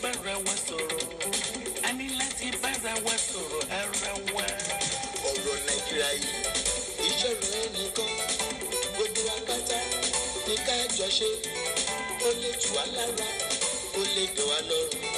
bára wa sọ̀rọ̀ a ní láti bára wa sọ̀rọ̀ ara wa. ọ̀rọ̀ nàìjíríà yìí ìṣòro ẹnìkan gbogbo apáta ní ká jọ ṣe ó lè tù wá lára ó lè dùn wá lọ́rùn